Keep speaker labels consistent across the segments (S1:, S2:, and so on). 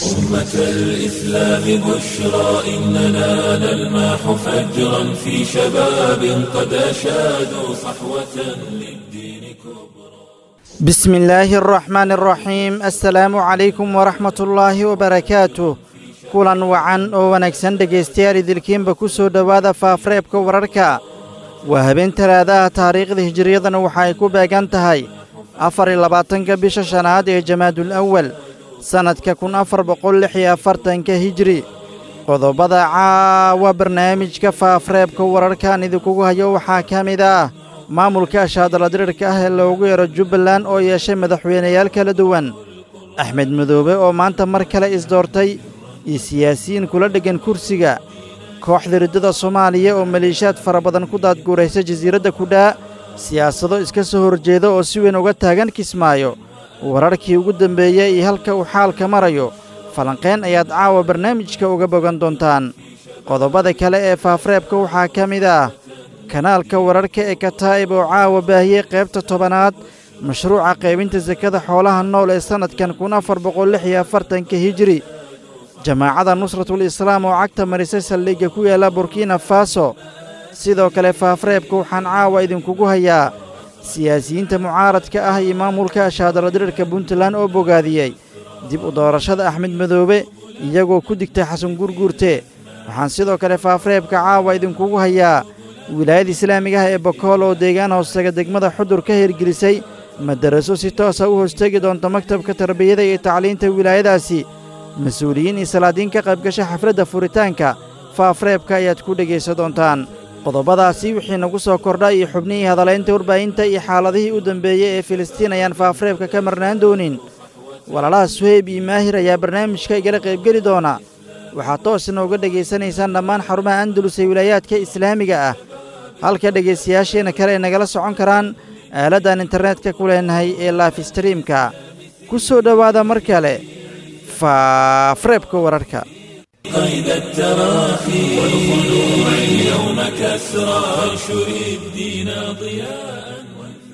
S1: أمة الإسلام بشرى إننا نلمح فجرا في شباب قد أشادوا صحوة للدين كبرى
S2: بسم الله الرحمن الرحيم السلام عليكم ورحمة الله وبركاته kulan wacan oo wanaagsan dhegaystayaal idilkiinba ku soo dhowaada faafareebka wararka waa habeen talaadaha taariikhda hijiriyadana waxa ay ku beegan tahay afar iyo labaatanka bisha shanaad ee jamaadul awal sannadka kun afar boqol lix iyo afartanka hijri qodobada caawa barnaamijka faafareebka wararkan idinkugu hayo waxaa ka mid ah maamulka ashaadaladirirka ah ee loogu yeero jubbaland oo yeeshay madaxweynayaal kala duwan axmed madoobe oo maanta mar kale isdoortay iyo siyaasiyiin kula dheggan kursiga kooxda riddada soomaaliya oo maleeshiyaad fara badan ku daadguuraysa jasiiradda kudhaa siyaasado iska soo horjeeda oo si weyn uga taagan kismaayo wararkii ugu dembeeyey iyo halka uu xaalka marayo falanqayn ayaad caawa barnaamijka uga bogan doontaan qodobada kale ee faafareebka waxaa ka mid ah kanaalka wararka ee kataa'ib oo caawa baahiyey qaybta tobanaad mashruuca qaybinta sakada xoolaha nool ee sannadkan kun afar boqol lix iyo afartanka hijiri jamaacadda nusratul islaam oo cagta marisay saldhigga ku yaalla burkina faso sidoo kale faafareebka waxaan caawa idinkugu hayaa siyaasiyiinta mucaaradka ah iyo maamulka ashaadaladirirka puntland oo bogaadiyey dib u doorashada axmed madoobe iyagoo ku digtay xasan gurguurte waxaan sidoo kale faafareebka caawa idinkugu hayaa wilaayada islaamiga ah ee bokool oo deegaan hoostaga degmada xudur ka hirgelisay madaraso si toosa u hoostegi doonta maktabka tarbiyada iyo tacliinta wilaayadaasi mas-uuliyiin iyo salaadiin ka qaybgasha xafladda furitaanka faafareebka ayaad ku dhegaysan doontaan qodobadaasi wixii nagu soo kordha iyo xubnihii hadalaynta warbaahinta iyo xaaladihii u dambeeyey ee filistiin ayaan faafareebka ka marnaan doonin walaalaha suheyb iyo maahir ayaa barnaamijka igala qaybgeli doona waxaad toos inooga dhegaysanaysaan dhammaan xarumaha andalus ee wilaayaadka islaamiga ah halka dhegaystayaasheenna kale ay nagala socon karaan aaladdan internetka ku leenahay ee laifstreamka ku soo dhowaada mar kale faafareebka wararka
S1: قيد التراخي والخلوع اليوم كسرى وانشر الدين ضياء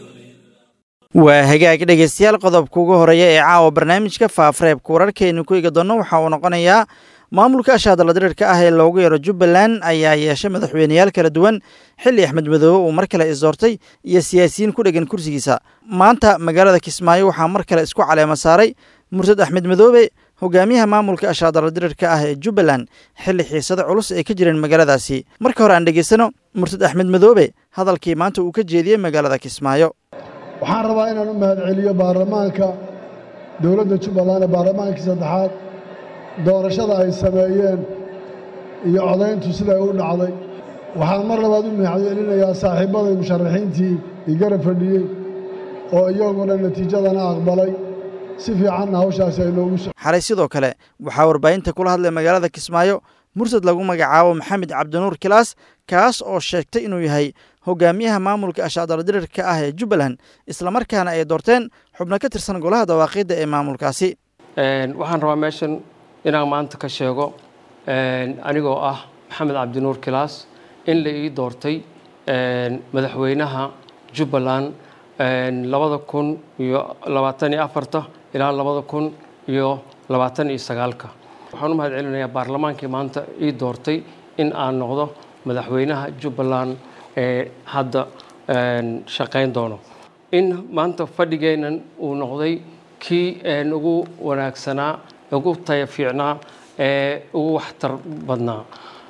S2: waa hagaag dhegaystayaal qodobka ugu horeeya ee caawa barnaamijka faafareebka wararkaynu ku eegi doonno waxa uu noqonayaa maamulka ashaadaladirirka ah ee loogu yeero jubbaland ayaa yeeshay madaxweyneyaal kala duwan xilli axmed madoobe uu mar kale isdoortay iyo siyaasiyiin ku dheggan kursigiisa maanta magaalada kismaayo waxaa mar kale isku caleema saaray mursad axmed madoobe hogaamiyaha maamulka ashaadaladirirka ah ee jubbaland xilli xiisado culus ay ka jireen magaaladaasi marka hore aan dhegaysano mursad axmed madoobe hadalkii maanta uu ka jeediyey magaalada kismaayo
S3: waxaan rabaa inaan u mahadceliyo baarlamaanka dowladda jubbaland ee baarlamaankii saddexaad doorashada ay sameeyeen iyo codayntu siday u dhacday waxaan mar labaad u mahadcelinayaa saaxiibbaday musharaxiintii i garab fadhiyey oo iyaguna natiijadana aqbalay si fiicanna hawshaasi ay noogu so
S2: xalay sidoo kale waxaa warbaahinta kula hadlay magaalada kismaayo mursad lagu magacaabo maxamed cabdinuur kilaas kaas oo sheegtay inuu yahay hogaamiyaha maamulka ashaadaladirirka ah ee jubbaland islamarkaana ay doorteen xubno ka tirsan golaha dawaaqiidda ee maamulkaasi
S4: waxaan rabaa meeshan inaan maanta ka sheego anigoo ah maxamed cabdinuur kilaas in la ii doortay madaxweynaha jubbaland labada kun iyo labaatan iyo afarta ilaa labada kun iyo labaatan iyo sagaalka waxaan u mahad celinayaa baarlamaankii maanta ii doortay in aan noqdo madaxweynaha jubbaland ee hadda shaqayn doono in maanta fadhigeennan uu noqday kii ugu wanaagsanaa ugu taya fiicnaa ee ugu waxtar badnaa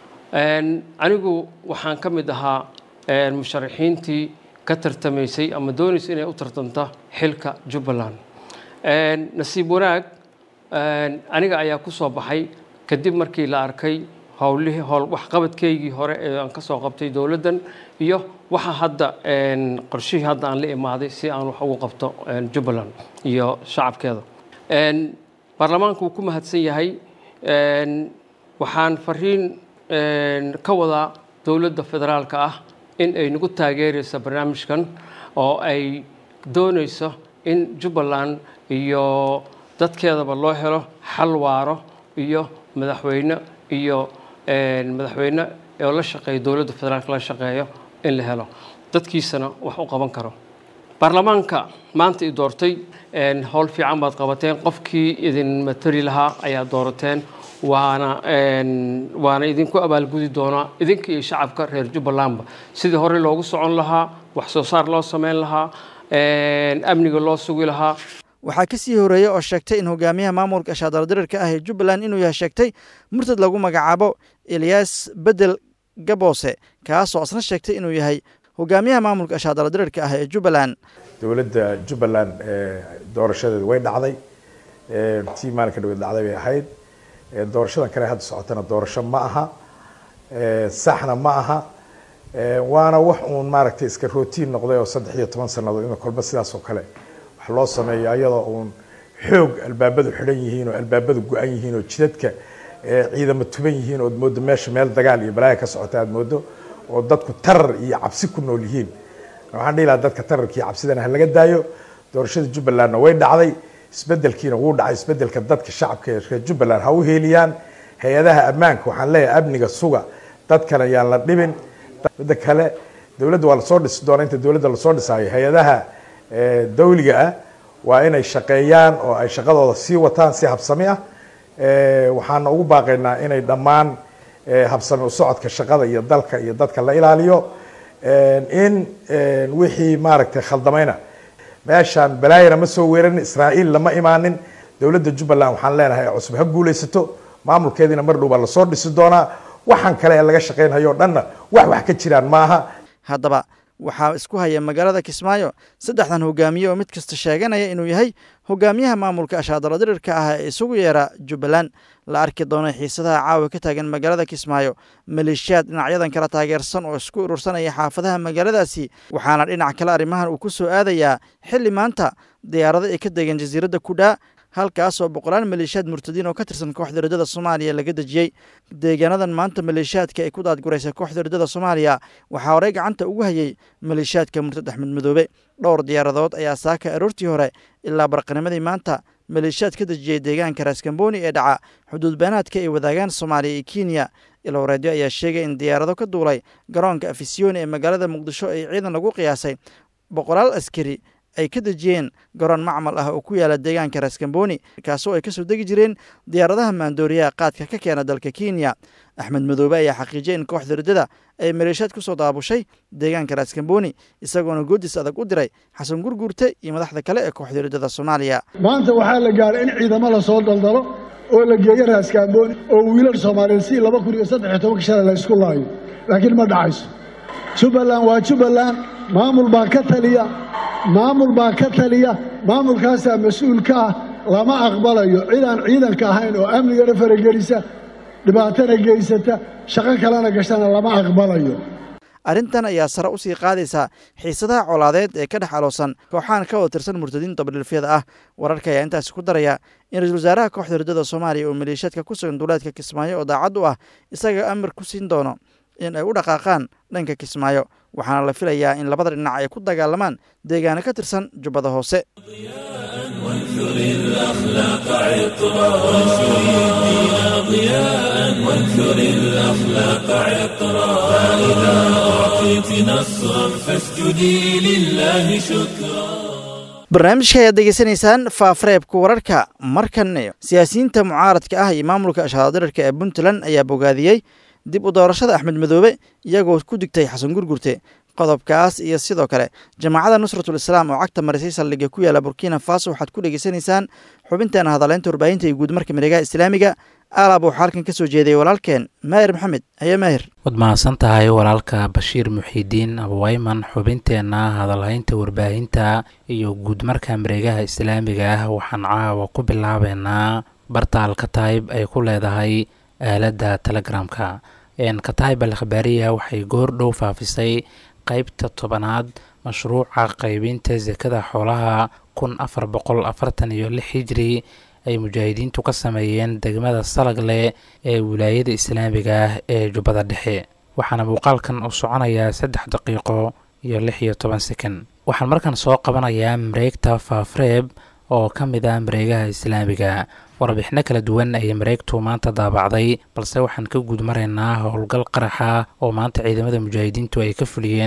S4: anigu waxaan ka mid ahaa musharaxiintii ka tartamaysay ama doonaysa inay u tartamta xilka jubbaland nasiib wanaag aniga ayaa ku soo baxay kadib markii la arkay howlihii howl waxqabadkeygii hore ee aan ka soo qabtay dowladdan iyo waxa hadda qorshihii hadda aan la imaaday si aan wax ugu qabto jubbaland iyo shacabkeeda baarlamaanku wuu ku mahadsan yahay waxaan fariin ka wadaa dowladda federaalka ah in ay nagu taageerayso barnaamijkan oo ay doonayso in jubbaland iyo dadkeedaba loo helo xal waaro iyo madaxweyne iyo madaxweyne oo la shaqeeyo dowladda federaalka la shaqeeyo in la helo dadkiisana wax u qaban karo baarlamaanka maanta i doortay howl fiican baad qabateen qofkii idin matari lahaa ayaa doorateen waana waana idinku abaalgudi doonaa idinka iyo shacabka reer jubbalandba sidii hore loogu socon lahaa wax soo saar loo sameyn lahaa amniga loo sugi lahaa
S2: waxaa ka sii horeeyey oo sheegtay in hogaamiyaha maamulka shaadaladirirka ah ee jubbaland inuu yahay sheegtay murtad lagu magacaabo eliyas bedel gaboose kaasoo isna sheegtay inuu yahay hogaamiyaha maamulka shaadaladirirka ah ee jubbaland
S5: dowladda jubbaland doorashadeedu way dhacday tii maalinka dhaweed dhacday bay ahayd doorashadan kale hadda socotana doorasho ma aha saxna ma aha waana wax uun maaragtay iska rootiin noqday oo saddex iyo toban sannadood in kolba sidaas oo kale wax loo sameeyo ayadoo uun xoog albaabadu xidhan yihiin oo albaabadu go-an yihiin oo jidadka ciidamo tuban yihiin ood moodo meesha meel dagaal iyo balaaya ka socota aad moodo oo dadku tarar iyo cabsi ku nool yihiin waxaan dhihi lahaa dadka tararka iyo cabsidana ha laga daayo doorashada jubbalandna way dhacday isbedelkiina wuu dhacay isbedelka dadka shacabka ee reer jubbaland ha u heeliyaan hay-adaha ammaanka waxaan leeyahay amniga suga dadkana yaan la dhibin midda kale dowladda waa lasoo dhisi doona inta dowladda lasoo dhisaayo hay-adaha dawliga ah waa inay shaqeeyaan oo ay shaqadooda sii wataan si habsami ah waxaana ugu baaqaynaa inay dhammaan habsami u socodka shaqada iyo dalka iyo dadka la ilaaliyo in wixii maaragtay khaldamayna meeshaan balaayana ma soo weerarin israa'iil lama imaanin dowladda jubbaland waxaan leenahay cusub ha guulaysato maamulkeediina mar dhow baa lasoo dhisi doonaa waxaan kale ee laga shaqaynhayo o dhanna wax wax ka jiraan maaha
S2: haddaba waxaa isku haya magaalada kismaayo saddexdan hogaamiye oo mid kasta sheeganaya inuu yahay hogaamiyaha maamulka ashaadaladirirka ah ee isugu yeera jubbaland la arki doono xiisadaha caawa ka taagan magaalada kismaayo maleeshiyaad dhinacyadan kala taageersan oo isku urursanaya xaafadaha magaaladaasi waxaana dhinac kale arrimahan uu ku soo aadayaa xilli maanta diyaarado ay ka degeen jasiiradda kudhaa halkaasoo boqolaal maleeshiyaad murtadiin oo ka tirsan kooxda riddada soomaaliya laga dejiyey deegaanadan maanta maleeshiyaadka ay ku daadguraysa kooxda riddada soomaaliya waxaa horey gacanta ugu hayay maleeshiyaadka murtad axmed madoobe dhowr diyaaradood ayaa saaka aroortii hore ilaa barqanimadii maanta maleeshiyaad ka dejiyey deegaanka raaskambooni ee dhaca xuduud beenaadka ay wadaagaan soomaaliya iyo kenya ilowreedyo ayaa sheegay in diyaarado ka duulay garoonka afisyooni ee magaalada muqdisho ay ciidan lagu qiyaasay boqolaal askari ay ka dejiyeen garoon macmal ah oo ku yaala deegaanka raaskambooni kaasoo ay kasoo degi jireen diyaaradaha maandooriyaha qaadka ka keena dalka kenya axmed madoobe ayaa xaqiijiyay in kooxda riddada ay maleeshiyaad ku soo daabushay deegaanka raaskambooni isagoona goodis adag u diray xasan gurguurte iyo madaxda kale ee kooxda riddada soomaaliya
S3: maanta waxaa la gaaray in ciidamo lasoo daldalo oo la geeyo raaskaambooni oo wiilal soomaaliyeed si laba kun iyo saddex iyo tobanka shalay la ysku laayo laakiin ma dhacayso jubbaland waa jubbaland maamul baa ka taliya maamul baa ka taliya maamulkaasaa mas-uul ka ah lama aqbalayo cid aan ciidanka ahayn oo amnigana faragelisa dhibaatana geysata shaqo kalena gashana lama aqbalayo
S2: arrintan ayaa sare u sii qaadaysaa xiisadaha colaadeed ee ka dhex aloosan kooxahan ka wada tirsan murtadiin dabadhilfyada ah wararka ayaa intaasi ku daraya in ra-iisul wasaaraha kooxda riddada soomaaliya oo maleeshiyaadka ku sugan duuleedka kismaayo oo daacad u ah isaga amar ku siin doono in ay u dhaqaaqaan dhanka kismaayo waxaana la filayaa in labada dhinac ay ku dagaalamaan deegaano ka tirsan jubbada hoose
S1: وانثر الأخلاق عطرا وانثر الدين ضياء وانثر الأخلاق عطرا فإذا أعطيت نصرا فاسجدي لله شكرا
S2: barnaamijka ayaad degeysanaysaan faafareebka wararka markanne siyaasiyiinta mucaaradka ah iyo maamulka ashaadirirka ee puntland ayaa bogaadiyey dib u doorashada axmed madoobe iyagoo ku digtay xasan gurgurte qodobkaas iyo sidoo kale jamaacadda nusratul islaam oo cagta marisay saldhigga ku yaala burkina faso waxaad ku dhegeysanaysaan xubinteena hadaleynta warbaahinta iyo guudmarka miregaha islaamiga aalaab waxaa halkan ka soo jeedayay walaalkeen maahir maxamed haye maahir
S6: waad mahadsan tahay walaalka bashiir muxiidiin abwayman xubinteenna hadalhaynta warbaahinta iyo guudmarka mareegaha islaamiga ah waxaan caawa ku bilaabeynaa barta alkatayb ay ku leedahay aaladda telegramka katayb al khabaariya waxay goor dhow faafisay qeybta tobanaad mashruuca qeybinta sekada xoolaha kun afar boqol afartan iyo lix hijri ay mujaahidiintu ka sameeyeen degmada salagle ee wilaayada islaamiga ah ee jubbada dhexe waxaana muuqaalkan uu soconayaa saddex daqiiqo iyo lix iyo toban sekan waxaan markan soo qabanayaa mareegta faafreeb oo ka mid ah mareegaha islaamiga warbixino kala duwan ayay mareegtu maanta daabacday balse waxaan ka guud maraynaa howlgal qaraxa oo maanta ciidamada mujaahidiintu ay ka fuliyeen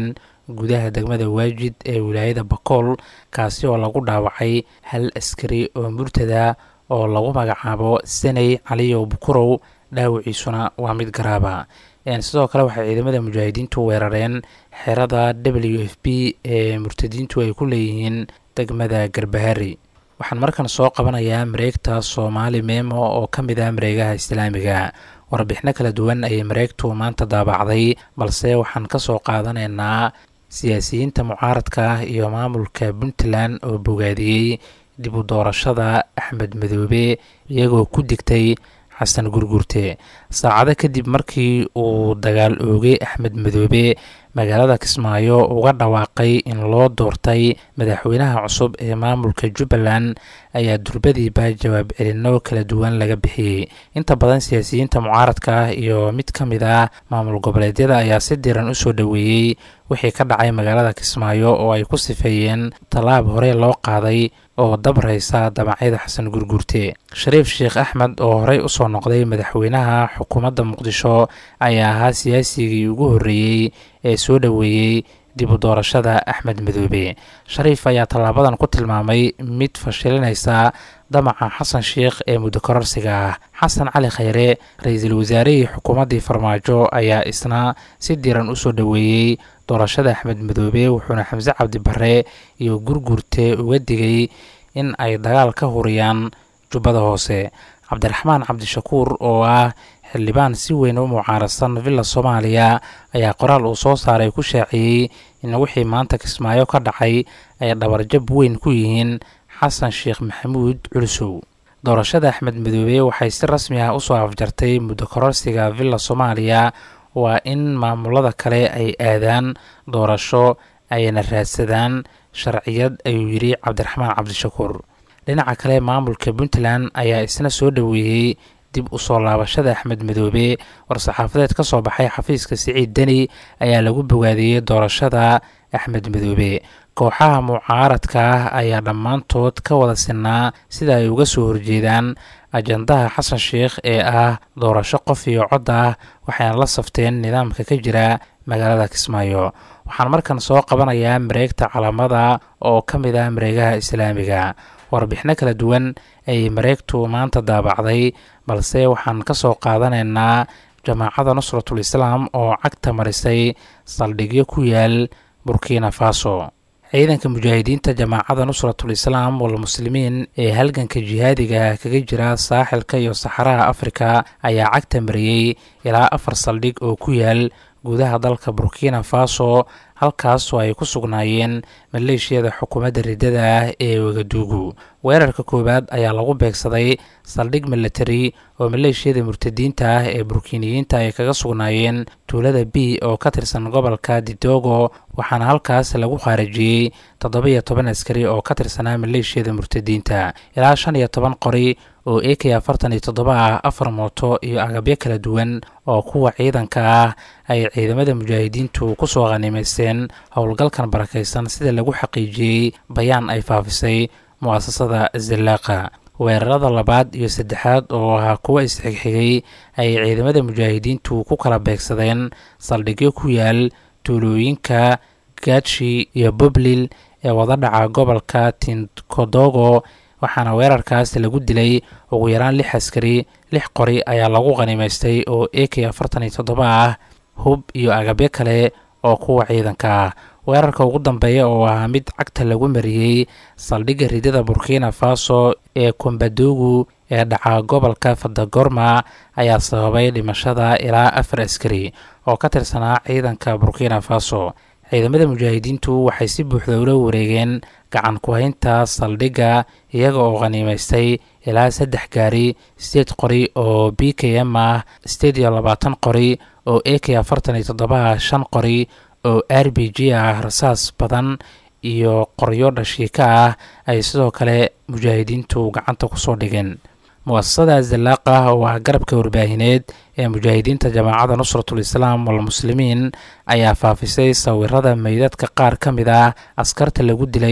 S6: gudaha degmada waajid ee wilaayada bakool kaasi oo lagu dhaawacay hal askari oo murtada oo lagu magacaabo saney caliyow bukurow dhaawiciisuna waa mid garaaba sidoo kale waxay ciidamada mujaahidiintu weerareen xerada w f b ee murtadiintu ay ku leeyihiin degmada garbahari waxaan markan soo qabanayaa mareegta soomaali memo oo ka mid ah mareegaha islaamiga warbixino kala duwan ayay mareegtu maanta daabacday balse waxaan ka soo qaadanaynaa siyaasiyiinta mucaaradka ah iyo maamulka puntland oo bogaadiyey dib u doorashada axmed madoobe iyagoo ku digtay xasan gurgurte saacado kadib markii uu dagaal oogay axmed madoobe magaalada kismaayo uga dhawaaqay in loo doortay madaxweynaha cusub ee maamulka jubbaland ayaa durbadiiba jawaab celinno kala duwan laga bixiyey inta badan siyaasiyiinta mucaaradka ah iyo mid ka mid ah maamul goboleedyada ayaa si diran u soo dhoweeyey wixii ka dhacay magaalada kismaayo oo ay ku sifeeyeen tallaab hore loo qaaday oo dabraysa damacyada xasan gurgurte shariif sheekh axmed oo horey usoo noqday madaxweynaha xukuumadda muqdisho ayaa ahaa siyaasigii ugu horreeyey ee soo dhoweeyey dib u doorashada axmed madoobe shariif ayaa tallaabadan ku tilmaamay mid fashilinaysa damaca xasan sheikh ee muddo kororsiga ah xasan cali khayre ra-iisul wasaarihii xukuumaddii farmaajo ayaa isna si diran usoo dhoweeyey doorashada axmed madoobe wuxuuna xamse cabdi bare iyo gurgurte uga digay in ay dagaal ka huriyaan jubbada hoose cabdiraxmaan cabdishakuur oo ah xildhibaan si weyn u mucaarasan villa soomaaliya ayaa qoraal uu soo saaray ku shaaciyey in wixii maanta kismaayo ka dhacay ay dhabarjab weyn ku yihiin xasan sheekh maxamuud culusow doorashada axmed madoobe waxay si rasmi ah usoo afjartay muddo kororsiga villa soomaaliya waa in maamulada kale ay aadaan doorasho ayna raadsadaan sharciyad ayuu yidhi cabdiraxmaan cabdishakuur dhinaca kale maamulka puntland ayaa isna soo dhoweeyey dib u soo laabashada axmed madoobe war-saxaafadeed ka soo baxay xafiiska siciid deni ayaa lagu bogaadiyey doorashada axmed madoobe kooxaha mucaaradka ah ayaa dhammaantood ka wada sinaa sida ay uga soo horjeedaan ajandaha xasan sheikh ee ah doorasho qof iyo cod ah waxayna la safteen nidaamka ka jira magaalada kismaayo waxaan markan soo qabanayaa mareegta calaamada oo ka mid ah mareegaha islaamiga warbixino kala duwan ayay mareegtu maanta daabacday balse waxaan ka soo qaadanaynaa jamaacada nusratul islaam oo cagta marisay saldhigyo ku yaal burkina faso ciidanka mujaahidiinta jamaacada nusratul islaam walmuslimiin ee halganka jihaadiga kaga jira saaxilka iyo saxaraha afrika ayaa cagta mariyey ilaa afar saldhig oo ku yaal gudaha dalka burkina faso halkaasoo ay ku sugnaayeen maleeshiyada xukuumadda riddada ah ee wagaduugu weerarka koowaad ayaa lagu beegsaday saldhig milatari oo maleeshiyada murtadiinta ah ee burkiiniyiinta ay kaga sugnaayeen tuulada b oo ka tirsan gobolka didogo waxaana halkaas lagu khaarijiyey toddoba-iyo toban askari oo ka tirsanaa maleeshiyada murtadiinta ilaa shan iyo toban qori oo a k afartan iyo toddoba ah afar mooto iyo agabyo kala duwan oo kuwa ciidanka ah ay ciidamada mujaahidiintu kusoo khanimaysteen howlgalkan barakaysan sida lagu xaqiijiyey bayaan ay faafisay mu'asasada zallaaqa weerarada labaad iyo saddexaad oo ahaa kuwa isxigxigay ayay ciidamada mujaahidiintu ku kala beegsadeen saldhigyo ku yaal tuulooyinka gaadshi iyo bublil ee wadadhaca gobolka tinkodogo waxaana weerarkaas lagu dilay ugu yaraan lix askari lix qori ayaa lagu khanimaystay oo a k afartan iyo toddoba ah hub iyo agabyo kale oo kuwa ciidanka ah weerarka ugu dambeeya oo ahaa mid cagta lagu mariyey saldhigga ridada burkina faso ee kombadogu ee dhaca gobolka fadagorma ayaa sababay dhimashada ilaa afar askari oo ka tirsanaa ciidanka burkina faso ciidamada mujaahidiintu waxay si buuxda ula wareegeen gacan ku-haynta saldhigga iyaga oo khaniimaystay ilaa saddex gaari sideed qori oo b k m ah sideed iyo labaatan qori oo a k afartan iyo toddoba shan qori oo r b g ah rasaas badan iyo qoryo dhashiika ah ay sidoo kale mujaahidiintu gacanta kusoo dhigeen mu-asasada zallaaqa oo ah garabka warbaahineed ee mujaahidiinta jamaacada nusratul islaam walmuslimiin ayaa faafisay sawirada meydadka qaar ka mid ah askarta lagu dilay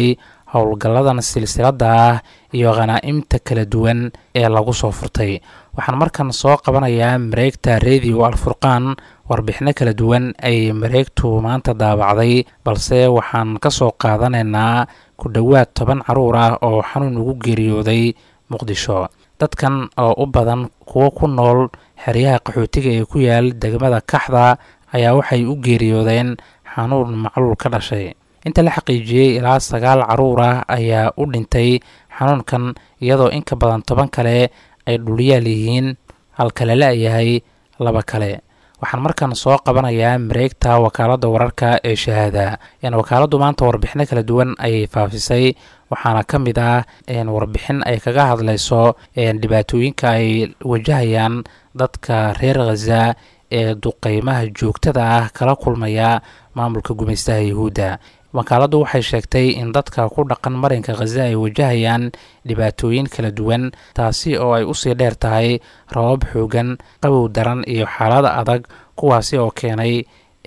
S6: howlgalladan silsiladda ah iyo khanaa'imta kala duwan ee lagu soo furtay waxaan markan soo qabanayaa mareegta radio alfurqaan warbixino kala duwan ay mareegtu maanta daabacday balse waxaan ka soo qaadanaynaa ku dhowaad toban caruur ah oo xanuun ugu geeriyooday muqdisho dadkan oo u badan kuwo ku nool xeryaha qaxootiga ee ku yaal degmada kaxda ayaa waxay u geeriyoodeen xanuun macluul ka dhashay inta la xaqiijiyey ilaa sagaal caruur ah ayaa u dhintay xanuunkan iyadoo in ka badan toban kale ay dhulyaal yihiin halka la la-yahay laba kale waxaan markan soo qabanayaa mareegta wakaaladda wararka ee shahaada wakaaladdu maanta warbixino kala duwan ayay faafisay waxaana ka mid ah warbixin ay kaga hadlayso dhibaatooyinka ay wajahayaan dadka reer khaza ee duqeymaha joogtada ah kala kulmaya maamulka gumaystaha yuhuudda wakaaladdu waxay sheegtay in dadka ku dhaqan marinka khaza ay wajahayaan dhibaatooyin kala duwan taasi oo ay usii dheer tahay rabab xoogan qabow daran iyo xaalad adag kuwaasi oo keenay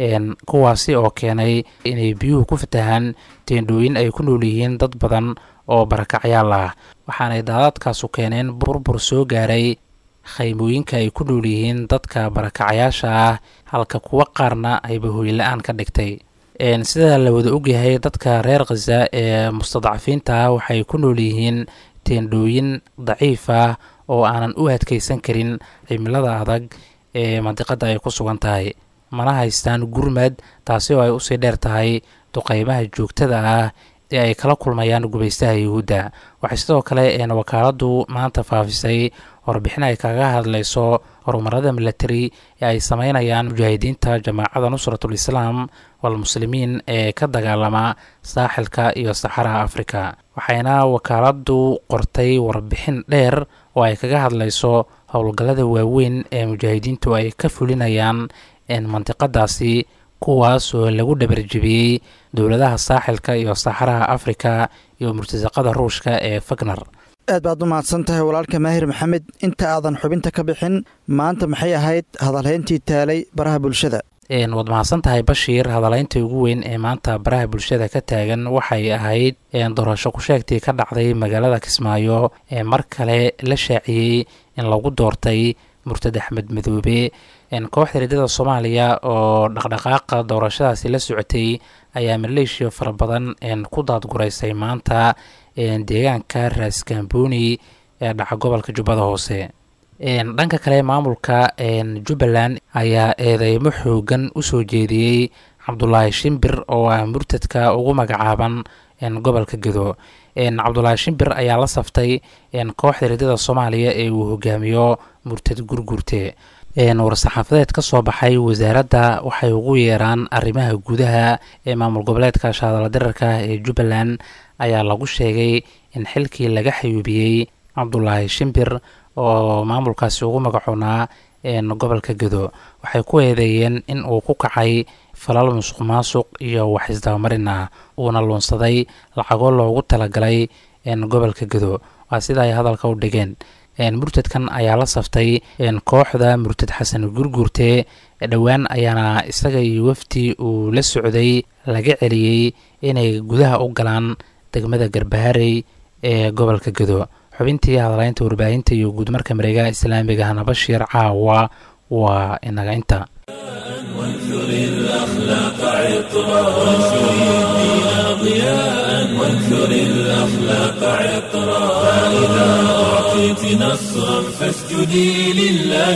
S6: kuwaasi oo keenay inay biyuhu ku fatahaan teendhooyin ay ku nool yihiin dad badan oo barakacyaal ah waxaanay daadadkaasu keeneen burbur soo gaaray khaymooyinka ay ku nool yihiin dadka barakacyaasha ah halka kuwo qaarna ayba hooyla-aan ka dhigtay sida la wada ogyahay dadka reer khaza ee mustadcafiinta ah waxay ku nool yihiin teendhooyin daciif ah oo aanan u adkeysan karin cimilada adag ee mandiqada ay ku sugan tahay mana haystaan gurmad taasi oo ay usii dheer tahay duqeymaha joogtada ah ee ay kala kulmayaan gumaystaha yuhuudda waxay sidoo kale wakaaladdu maanta faafisay warbixin ay kaga hadlayso horumarada milatari ee ay sameynayaan mujaahidiinta jamaacada nusratul islaam walmuslimiin ee ka dagaalama saaxilka iyo saxaraha afrika waxayna wakaaladdu qortay warbixin dheer oo ay kaga hadlayso howlgallada waaweyn ee mujaahidiintu ay ka fulinayaan mantiqadaasi kuwaas oo lagu dhabarjebiyey dowladaha saaxilka iyo saxaraha afrika iyo murtasaqada ruushka ee fagner
S2: aad baad u mahadsan tahay walaalka maahir maxamed inta aadan xubinta ka bixin maanta maxay ahayd hadalhayntii taalay baraha bulshada
S6: waad mahadsan tahay bashiir hadalaynta ugu weyn ee maanta baraha bulshada ka taagan waxay ahayd doorasho ku-sheegtii ka dhacday magaalada kismaayo ee mar kale la shaaciyey in lagu doortay murtad axmed madoobe kooxda riddada soomaaliya oo dhaqdhaqaaqa doorashadaasi la socotay ayaa maleeshiya fara badan ku daadguraysay maanta deegaanka raaskambooni ee dhaca gobolka jubbada hoose dhanka kale maamulka jubbaland ayaa eedeymo xoogan usoo jeediyey cabdulaahi shimbir oo ah murtadka ugu magacaaban gobolka gedo cabdulaahi shimbir ayaa la saftay kooxda riddada soomaaliya ee uu hogaamiyo murtad gurgurte war-saxaafadeed ka soo baxay wasaaradda waxay ugu yeeraan arrimaha gudaha ee maamul goboleedka shaadala dirarka ee jubbaland ayaa lagu sheegay in xilkii laga xayuubiyey cabdulaahi shimbir oo maamulkaasi ugu magacoonaa gobolka gedo waxay ku eedeeyeen in uu ku kacay falal musuq maasuq iyo wax isdabamarin ah uuna luunsaday lacago loogu talagalay gobolka gedo waa sida ay hadalka u dhigeen murtadkan ayaa la saftay kooxda murtad xasan gurgurte dhowaan ayaana isaga iyo wafdi uu la socday laga celiyey inay gudaha u galaan degmada garbaharey ee gobolka gedo xubintii hadalaynta warbaahinta iyo guudmarka mareegaha islaamiga hana bashiir caawa waa inaga inta
S1: وانثر الأخلاق عطرا وانشر الدين ضياء وانثر الأخلاق عطرا فإذا أعطيت نصرا فاسجدي لله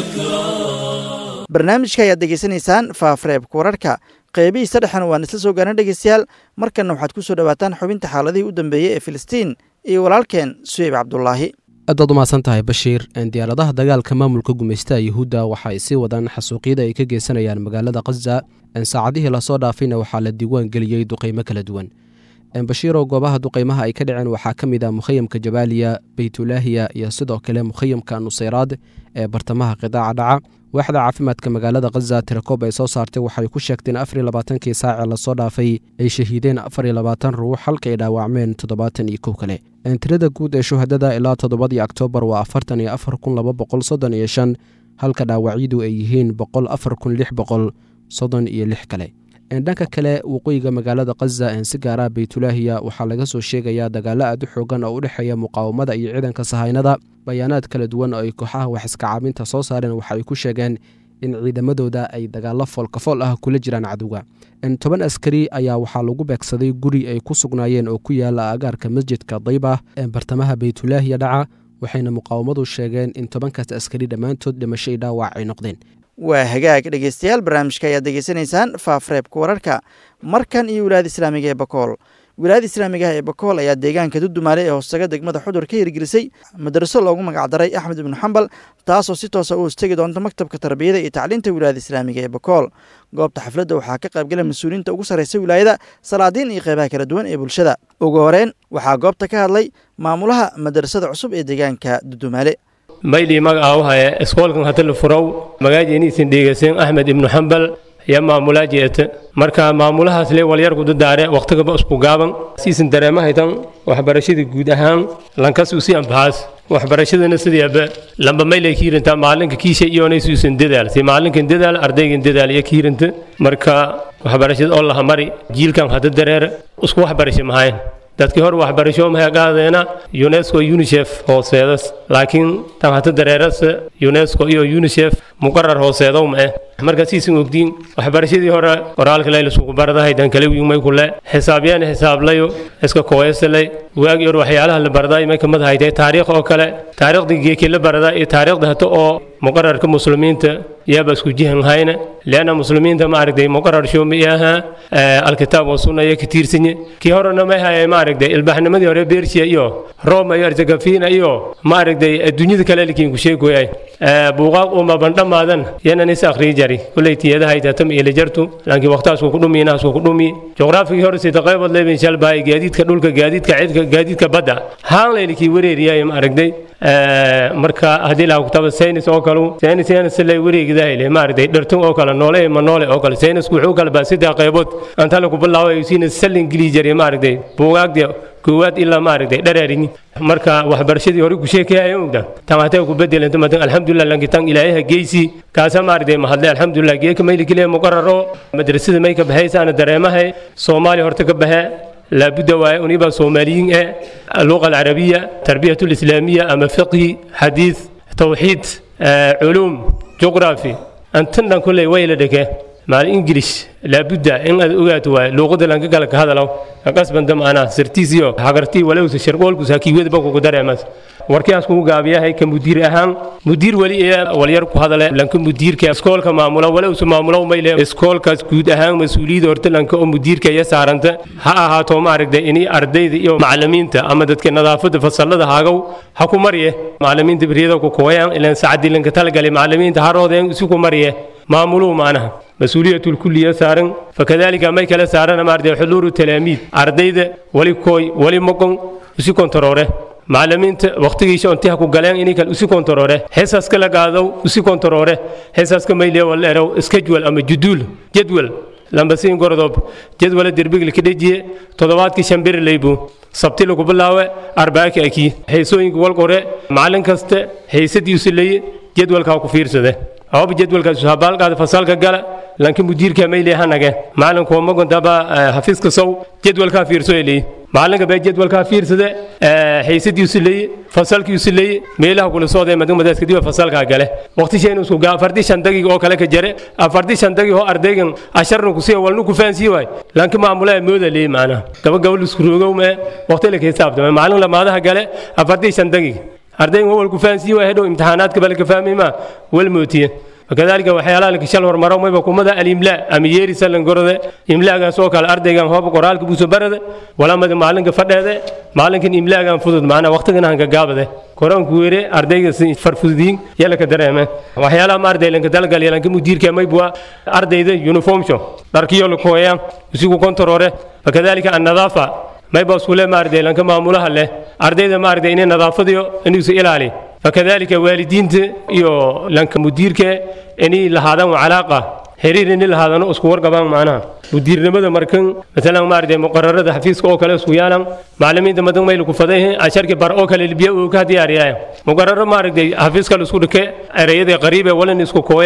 S1: شكرا
S2: barnaamijka ayaad degeysanaysaan faafareebka wararka qeybihiisa dhexan waan isla soo gaarna dhegeystayaal markanna waxaad ku soo dhowaataan xubinta xaaladihii u dambeeyey ee filistiin iyo walaalkeen suheyb cabdulaahi
S7: aad baad umahadsan tahay bashiir diyaaradaha dagaalka maamulka gumaystaha yuhuudda waxa ay sii wadaan xasuuqyada ay ka geysanayaan magaalada khaza saacadihii lasoo dhaafayna waxaa la diiwaan geliyey duqeymo kala duwan bashiiroo goobaha duqeymaha ay ka dhaceen waxaa ka mid ah mukhayamka jabaaliya beytulaahiya iyo sidoo kale mukhayamka nuseyraad ee bartamaha qidaaca dhaca waaxda caafimaadka magaalada khaza tirakoob ay soo saartay waxay ku sheegteen afar iyo labaatankii saacee lasoo dhaafay ay shahiideen afar iyo labaatan ruux halka ay dhaawacmeen toddobaatan iyo kow kale tirada guud ee shuhadada ilaa toddobadii oktoobar waa afartan iyo afar kun laba boqol soddon iyo shan halka dhaawacyadu ay yihiin boqol afar kun lix boqol soddon iyo lix kale dhanka kale waqooyiga magaalada khaza si gaara beytulaahiya waxaa laga soo sheegayaa dagaalo aad u xoogan oo u dhexeeya muqaawamada iyo ciidanka sahaynada bayaanaad kala duwan oo ay kooxaha wax iska caabinta soo saareen waxa ay ku sheegeen in ciidamadooda ay dagaalo foolkafool ah kula jiraan cadowga toban askari ayaa waxaa lagu beegsaday guri ay ku sugnaayeen oo ku yaala agaarka masjidka dayba ee bartamaha beytulaahiya dhaca waxayna muqaawamadu sheegeen in tobankaas askari dhammaantood dhimasho i dhaawac ay noqdeen
S2: waa hagaag dhegeystayaal barnaamijka ayaad degeysanaysaan faafreebka wararka markan iyo wilaayada islaamiga ee bakool wilaayada islaamigaha ee bakool ayaa deegaanka dudumaale ee hoostaga degmada xudur ka hirgelisay madraso loogu magacdaray axmed ibnu xambal taasoo si toosa u hostegi doonta maktabka tarbiyada iyo tacliinta wilaayada islaamiga ee bakool goobta xafladda waxaa ka qaybgala mas-uuliyiinta ugu sarreysa wilaayada salaadiin iyo qeybaha kala duwan ee bulshada ugu horeyn waxaa goobta ka hadlay maamulaha madrasada cusub ee deegaanka dudumaale
S8: maydhii magacaawahaye iskoolkan hadda la furow magaajeeniisin dheegaysan axmed ibnu xambal iyo maamulaa jeeta marka maamulahaas le walyarku dadaare waqtigaba isku gaaban siisan dareemahaytan waxbarashada guud ahaan lankasu si anfahaas waxbarashadana sideeba lamba maylay kiirintaa maalinka kiisha iyoonay suusan dadaal si maalinkan dadaal ardaygan dadaal iyo kiirinta marka waxbarashada oo laha mari jiilkan hadda dareer isku waxbarasho mahayn dadkii hore waxbarasho maxay qaadeena unesco unicef hooseedas laakiin tan hata dareerasa unesco iyo unicef muqarar hooseedow ma eh marka siisan ogdiin waxbarashadii hore qoraalka lay laskugu baradahay dan kale wiimay kule xisaabyaan xisaablayo iska kooyasalay waagii hore waxyaalaha la baraday may kamid ahaytay taariikh oo kale taariikhdii geekii la baradaa iyo taariikhda hata oo muqararka muslimiinta yaaba isku jihan hayna leanna muslimiinta ma aragtay muqarar shoomi ahaa alkitaab oo sunna iyo ka tiirsanye kii horena may hayay ma aragtay ilbaxnimadii hore bershiya iyo roma iyo arjagafiina iyo ma aragtay adduunyada kale likiin ku sheegoyay buuqaaq uma bandhamaadan yanan is akhriyi jari kulay tiyadahay tatam iyo lajartu laakiin waqtaasku ku dhumi inaasku ku dhumi juqraafigii hore sida qaybood leebin shalbaay gaadiidka dhulka gaadiidka cidka gaadiidka badda haan laylikii wareeriyay ma aragtay marka haddii laha kutaba saynis oo kalu saynis yana si lay wareegidahayle ma aragtay dhartun oo kale noole ma noole oo kale saynisku wuxuu kala baa saddex qaybood anta lagu bilaabay siina salin geli jiray ma aragtay buugaagda koowaad ilaa ma aragtay dharaarini marka waxbarashadii hore ku sheekayaya ogda tan hatay ku bedelanta madan alxamdulilah lanki tan ilaayaha geysi kaasa ma aragtay mahadle alxamdulilah geeka mayli keliya muqararo madrasada may ka baxaysaana dareemahay soomaaliya horta ka baxe لابد ونبقى صوماليين اللغة العربية تربية الإسلامية أما فقه حديث توحيد علوم جغرافي أنتنا كل ويلدك مع الإنجليش لابد إن أوجات لغة لانك قالك هذا لو قصبا دم أنا سرتيزيو حقرتي ولو سشرقول كساكي ويد بقو قدر أمس warkaas kugu gaabiyahay ka mudiir ahaan mudiir weli walyar ku hadale lanka mudiirka iskoolka maamula walow su maamulo mayle iskoolkaas guud ahaan mas-uuliyadda horta lanka oo mudiirka iyo saaranta ha ahaato ma aragtay inay ardayda iyo macalimiinta ama dadka nadaafada fasalada haagow ha ku marye macalimiinta beriyada ku kooyaan ilaan sacadii lanka talagalay macalimiinta haroodeen isu ku marye maamuluhu maanaha مسؤولية الكلية سارن فكذلك ما يكلا سارن ما أردي حضور التلاميذ أرديد ولي كوي ولي مقن وسي كنترورة macalimiinta waqtigiisa intii ku galeen inay kale usi kontaroore heesaaska la qaado usi kontaroore heesaaska mayle wala erow schedule ama juduul jadwal lambasiin gordob jadwala derbigli ka dhejiye toddobaadkii shan bir leybu sabti lagu bilaawe arbaaki aki heesooyinka walqore macalin kaste heysadiisu leye jadwalkaa ku fiirsade awaba jadwalkaas habaalkaada fasalka gala lanka mudiirka mayle hanage macalinku magondaba hafiiska sow jadwalkaa fiirso leeye macalinka baa jadwalkaa fiirsade haysadiisu leeye fasalkiisu leeye meelaha kula sooday madamadaas kadib fasalkaa gale waqti shaynu isku gaa afarti shan daqiiq oo kale ka jare afarti shan daqiiq oo ardaygan asharna ku sii walnu ku faansii waay lanka maamulaa mooda leeye macnaha gaba gabal isku roogow mee waqti la xisaabtama macalin lamaadaha gale afarti shan daqiiq ardaygan wal ku faansii waay hadhow imtixaanaadka bal ka fahmi ma wal mootiye وكذلك وحيالا لك شل ورمرو ما يبقى مدى الإملاء أم يري سلن قرده إملاء كان سوك على الأرض كان هو بقرال كبوس برد ولا مدى معلن كفرد هذا معلن كان إملاء كان فضد معنا وقت كان هنك جاب ده كوران كويرة أرض كان فرفوزين يلا كدره ما وحيالا ما أرض لين كدل قال يلا كمدير كان ما يبغى أرض ده يونيفورم شو تركيا لك هو يان وسيكو كنترولة وكذلك النظافة ما يبغى سكولة ما أرض لين كمعمولها له أرض ده ما أرض إنه نظافة ديو إنه سئل عليه فكذلك والدينته يو لانك مديرك اني لهذا علاقه xiriir in lahaadano isku warqabaan macnaha mudiirnimada markan maalan maaragtay muqararada xafiiska oo kale isku yaalan macalimiinta madan mayl ku faday asharki bar oo kale libiya uu ka diyaariyay muqararo maaragtay xafiiska la isku dhike ereyada qariibe walan isku kooye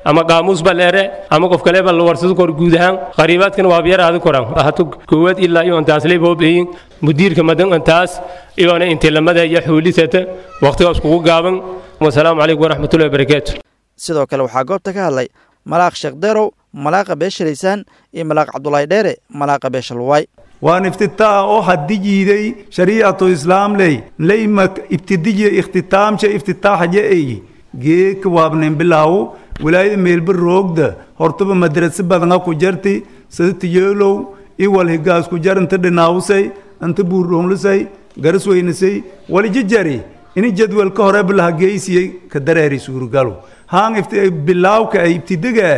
S8: ama qaamuus ba leere ama qof kale ba la warsado kor guud ahaan qariibaadkan waa biyar aadi koran hatu koowaad ilaa iyo intaas lay boobeyin mudiirka madan intaas iyoona intii lamada iyo xuulisata waqtigaas kugu gaaban wasalaamu calaykum waraxmatullahi wabarakaatu
S2: sidoo kale waxaa goobta ka hadlay malaaq sheekh derow malaaqa beesha laysaan iyo malaaq cabdulaahi dheere malaaqa beesha luwaay
S9: waan iftitaa'a oo haddi jiiday shariicatu islaam ley leyma ibtidijiya ikhtitaamsha iftitaaxaja eyi geeka waabnen bilaawo wilaayada meelba roogda hortaba madrasa badanga ku jarti sida tiyeelow iwal higaas ku jar inta dhinaawusay inta buurdhoomlusay garas weynisay walijijari ini jadwalka hore bilaha geysiyey ka dareeri suurgalo haan bilaawka ay ibtidiga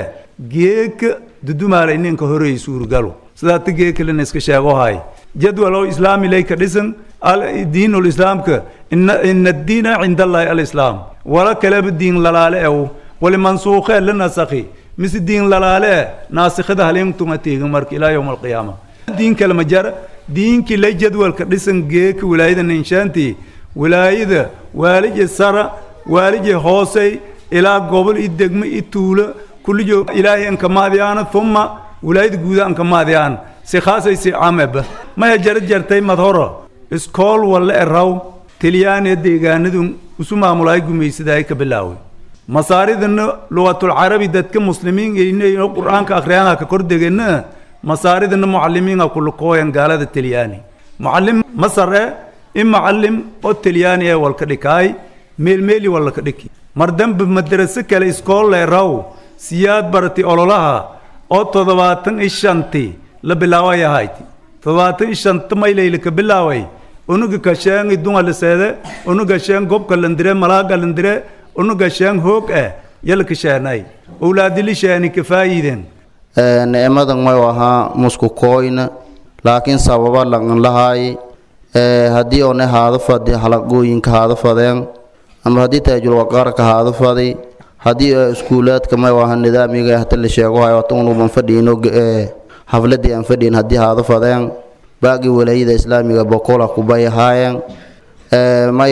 S9: geeka dudumaala ininka horey suurgalo sidaata geeka lina iska sheego hay jadwal oo islaami lay ka dhisan diinul islaamka ina diina cinda allahi alislaam wala kaleba diin lalaale ew wali mansuukhee la nasakhi mise diin lalaale e naasikhada haliimtuma teegin marka ilaa yowma alqiyaama diin kale ma jara diinkii lay jadwalka dhisan geeka wilaayada ninshaantii wilaayada waalije sara waalije hoosey ilaa gobol i degmo i tuulo kullijo ilaahay ankamaadiyaan uma wilaayada guuda ankamaadiyaan si khaasay si cameba maya jara jartay madhoro iskool walle eraw talyaaniya deegaanadu isu maamulaay gumaysaday ka bilaaway masaaridana lugatulcarabi dadka muslimiin inayno qur-aanka akhriyaanha ka kor degana masaaridana mucalimiinha kulukooyan gaalada talyaani mucalim masar e in mucalim oo talyaani ee walka dhikaay meelmeeli walaka dhiki mar dambe madraso kale iskool leeraw siyaad barati ololaha oo toddobaatan i shanti la bilaaway ahayti toddobaatan i shanta mayleyla ka bilaaway unuga kasheen idunga liseede unuga sheen gobka landire malaaga landire unuga sheen hoog eh yala kasheenay owlaadili sheeni kafaayiden
S10: nicmadan may ahaa musku kooyna laakiin sababa laqan lahaay haddii one haada fadi halaqooyinka haada fadeen ama haddii taajulwaqaarka haada fadi haddii iskuulaadka may aha nidaamiga hata la sheego hayo tunuban fadhiino xafladii aan fadhiin haddii haada fadeen baagii walaayada islaamiga bokola kubay ahaayeen may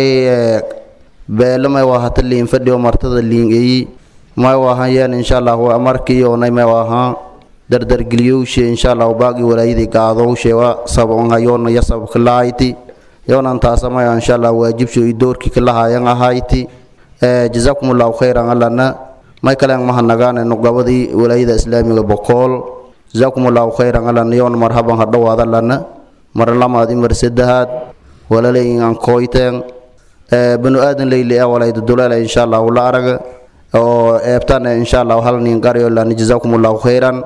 S10: beele may waa hata liin fadhiyo martada liin eyi may waahayeen insha allah markii onay may waahaa dardargeliyowshe insha allah baagii walaayadii gaadowshe wa sabon hayoona ya sabka lahayti yoonan taasamaya insha allah waajibsho i doorkii kalahaayan ahayti jazakum allahu khayran allana may kalen mahadnagaane nuqabadii walaayada islaamiga bokool jazakum allahu khayran allana yoona marhaban hadhowaad allana mar lamaad imar saddexaad walaleyin aan kooyteen banu aadan leyli ee walayda duleela insha allahu la araga oo eebtan insha allahu hal nin garyo lana jazakum allahu khayran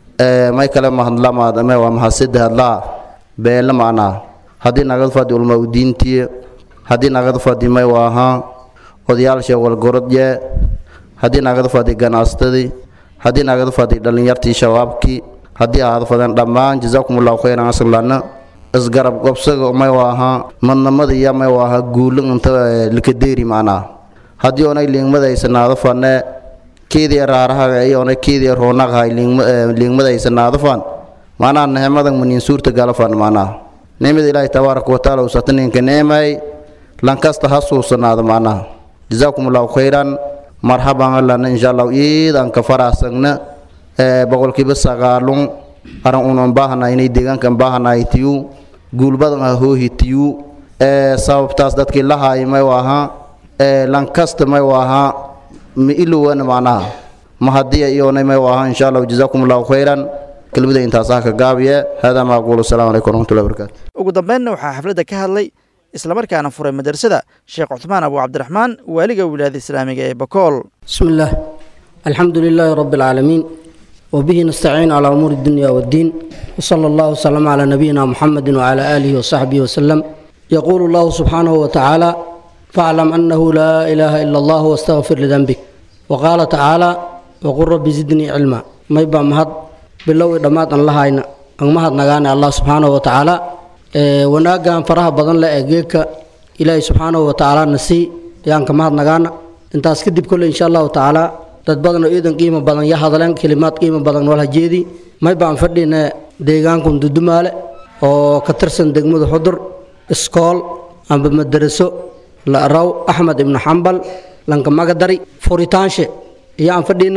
S10: may kale mahadlamaad ama waa mahadsaddexaad laa beele macnaa haddii nagad fadi ulma udiintiye haddii nagad fadi may waahaa odayaasha walgorodye haddii nagad fadi ganaastadii haddii nagad fadi dhallinyartii shabaabkii haddii ahaad fadeen dhammaan jazakum allahu khayran aslana isgarab gobsaga may waahaa madnamada iyo may waahaa guulo inta likadeeri macnaa haddii onay liingmadaysanaado fane keedii raarahaga iyona keedii roonaqahay liingmadaysanaado fan macnaha nehemadan manin suurta galafan macnaha nimada ilaahi tabaaraka wataala usata ninka neemay lankasta ha suusanaado macnaha jazaakum allahu khayran marhaban allana insha allahu iidanka faraasagna boqolkiiba sagaalun aran unan baahanaynay deegaankan baahanaytiyu guulbadan ha hoohitiyu sababtaas dadkii lahaay may waahaa lankasta may waahaa ma ilowana macnaha ma haddii iyoonay may waahaa insha allahu jazaakum allahu khayran kelmada intaasaa ka gaabiye haadaa ma aquulu asalamu calaykum waraxmatullahi wabarakaatu
S2: ugu dambeynna waxaa xafladda ka hadlay islamarkaana furay madrasada sheekh cuthmaan abu cabdiraxmaan waaliga wilaayada islaamiga ee bakool
S11: بسم الله الحمد لله رب العالمين وبه نستعين على أمور الدنيا والدين وصلى الله وسلم على نبينا محمد وعلى آله وصحبه وسلم يقول الله سبحانه وتعالى فاعلم أنه لا إله إلا الله واستغفر لذنبك وقال تعالى وقل رب زدني علما ما يبقى مهد بالله دمات الله هاينا أن مهد نغاني الله سبحانه وتعالى إيه وناقا فرها بدن لا أجيك إلهي سبحانه وتعالى نسي يانك مهد نغانا intaas kadib kole insha allahu tacaala dad badan oo iidan qiimo badan ya hadleen kelimaad qiimo badan wala jeedi may baan fadhina deegaankun dudumaale oo ka tirsan degmada xudur iskool amba madaraso la raw axmed ibnu xambal lanka magadari furitaanshe iyo aan fadhina